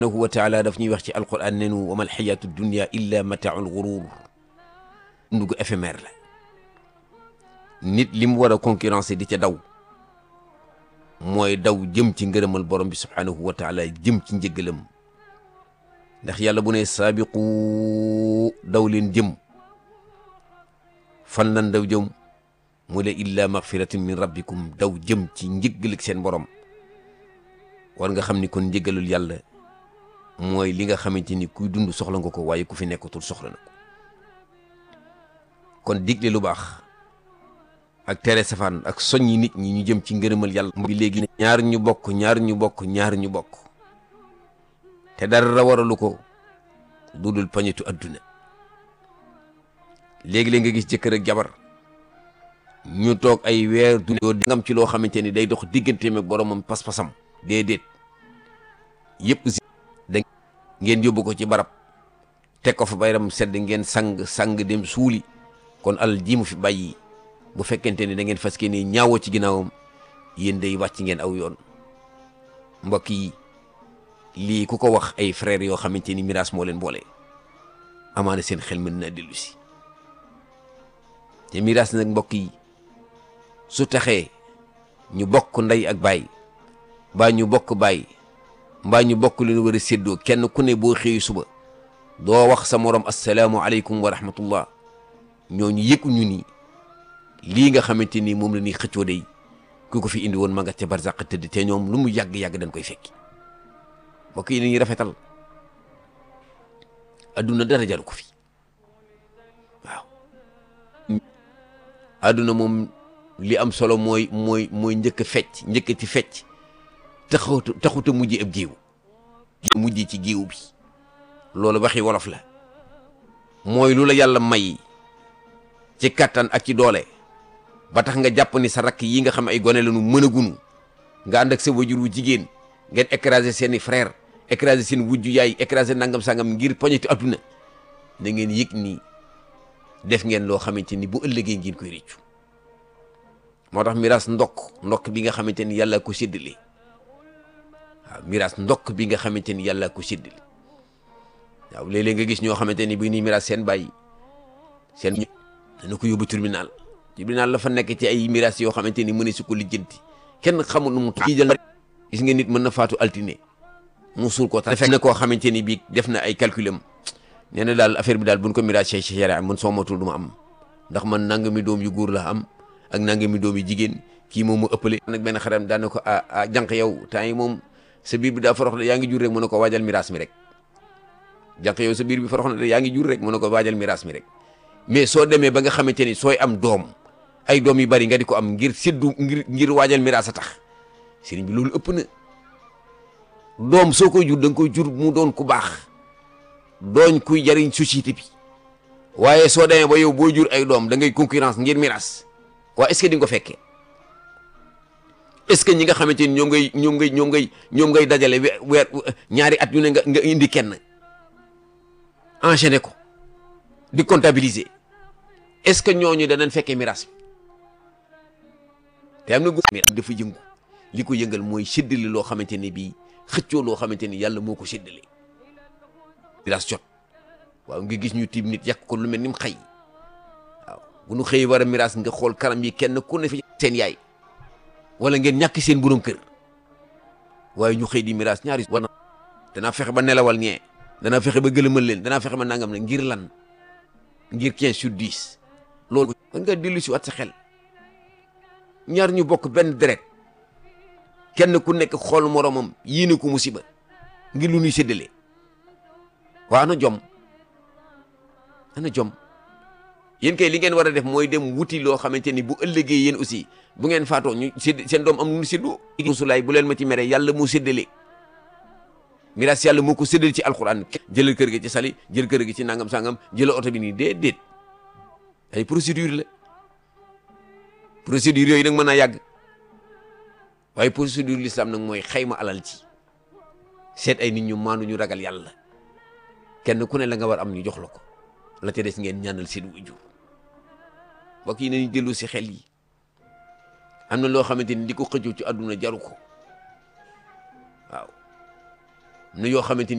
subhanahu wa taala daf ñuy wax ci alquran nenu wa mal xayaatu dunia illa mataaul gurur ndugu éphémère la nit li mu war a concurrencer di ca daw mooy daw jëm ci ngërëmal borom bi subhanahu wa taala jëm ci njëggalam ndax yàlla bu ne saabiqu daw leen jëm fan lan daw jëm mu le illa magfiratin min rabbikum daw jëm ci njëggal seen borom war nga xam ni kon njëggalul yàlla mooy li nga xamante ni kuy dund soxla nga ko waaye ku fi nekkatul soxla na ko kon digle lu baax ak tere safaan ak soññi nit ñi ñu jëm ci ngërëmal yàlla bi léegi ñaar ñu bokk ñaar ñu bokk ñaar ñu bokk te dara waralu ko dudul pañetu adduna léegi-léeg nga gis jëkkër ak jabar ñu toog ay weer du yoo ngam ci loo xamante ni day dox digganteem ak boromam pas-pasam déedéet yëpp si da ngeen yóbbu ko ci barab teg ko fa bayram sedd ngeen sang sang dem suuli kon alal ji mu fi bàyyi bu fekkente ni da ngeen fas ni ñaawoo ci ginnaawam yéen day wàcc ngeen aw yoon mbokk yi lii ku ko wax ay frères yoo xamante ni miraas moo leen boole amaana seen xel mën naa dellu si te miraas nag mbokk yi su taxee ñu bokk ndey ak baay mbaa ñu bokk baay mbaa ñu bokk lu ñu war a séddoo kenn ku ne boo xëy suba doo wax sa morom asalaamualeykum wa rahmatullah ñooñu yëguñu ni lii nga xamante ni moom la ñuy xëccoo day ku ko fi indi woon ma nga ca barzaq tëdd te ñoom lu mu yàgg-yàgg dañ koy fekki mbokk yi dañuy rafetal adduna dara jaru ko fi waaw adduna moom li am solo mooy mooy mooy njëkk a fecc njëkkati fecc taxut taxut a mujj ab géew mujj ci géew bi loolu waxi wolof la mooy lu la yàlla may ci kattan ak ci doole ba tax nga jàpp ni sa rakk yi nga xam ay gone la nu mën a gunu nga ànd ak sa wajur wu jigéen ngeen écraser seeni frère écraser seen wujju yaay écraser nangam sangam ngir poñeti adduna na ngeen yëg ni def ngeen loo xamante ni bu ëllëgee ngeen koy réccu moo tax miraas ndokk ndokk bi nga xamante ni yàlla ko séddale waaw miraas ndokk bi nga xamante ni yàlla ko séddale waaw léeg-léeg nga gis ñoo xamante ni bi ni miraas seen bàyyi seen dana ko yóbbu tribunal tribunal la fa nekk ci ay miraas yoo xamante ni mëne su ko lijjanti kenn xamul nu mu kii jël gis nga nit mën na faatu altine mu suul ko tax fekk na koo xamante ni bii def na ay calculam nee na daal affaire bi daal buñ ko miraas ci sharia man soo matul du ma am ndax man nangami doom yu góor la am ak nangami doom yu jigéen kii moom mu ëppale nag benn xaram daan na ko ah ah jànq yow temps yi moom sa biir bi daa forox de yaa ngi jur rek mën na ko waajal miraas mi rek jànq yow sa biir bi forox na de yaa ngi jur rek mën na ko waajal miraas mi rek mais soo demee ba nga xamante ni sooy am doom ay doom yu bari nga di ko am ngir séddu ngir ngir waajal miraas a tax sëriñ bi loolu ëpp na doom soo koy jur da nga koy jur mu doon ku baax dooñ kuy jariñ société bi waaye soo demee ba yow boo jur ay doom da ngay concurrence ngir miraas waa est-ce que di nga ko fekkee est-ce que ñi nga xamante ni ñoom ngay ñoom ngay ñoom ngay ñoom ngay dajale weer ñaari at yu ne nga nga indi kenn enchaîné ko di comptabiliser est-ce que ñooñu danañ fekkee miraas bi te am na gu miraas dafa yëngu li ko yëngal mooy séddale loo xamante ne bii xëccoo loo xamante ni yàlla moo ko séddale miraas jot waaw nga gis ñu tiim nit yàq ko lu mel ni mu xëy waaw bu nu xëyee war a miraas nga xool kanam yi kenn ku ne fi seen yaay wala ngeen ñàkk seen borom kër waaye ñu xëy di miraas ñaari war na danaa fexe ba nelawal ñee danaa fexe ba gëlëmal leen danaa fexe ba nangam ne ngir lan ngir 15 sur 10 loolu man nga dellu si waat sa xel ñaar ñu bokk benn deret kenn ku nekk xool moromam yéene ko musiba ngir lu ñuy séddale waa ana jom ana jom yéen kay li ngeen war a def mooy dem wuti loo xamante ni bu ëllëgee yéen aussi bu ngeen faatoo ñu sédd seen doom am nu séddoo musulaay bu leen ma ci mere yàlla moo séddale miraas yàlla moo ko séddale ci alxuraan jëlal kër gi ci sali jël kër gi ci nangam sangam jëlal oto bi nii déedéet ay procédure la procédure yooyu nag mën naa yàgg waaye procédure l'islam nag mooy xayma alal ci seet ay nit ñu maandu ñu ragal yàlla kenn ku ne la nga war am ñu jox la ko la ca des ngeen ñaanal seen wujur mbokk yi nañu dellu si xel yi am na loo xamante ni di ko xëccoo ci àdduna jaru ko waaw nu yoo xamante ni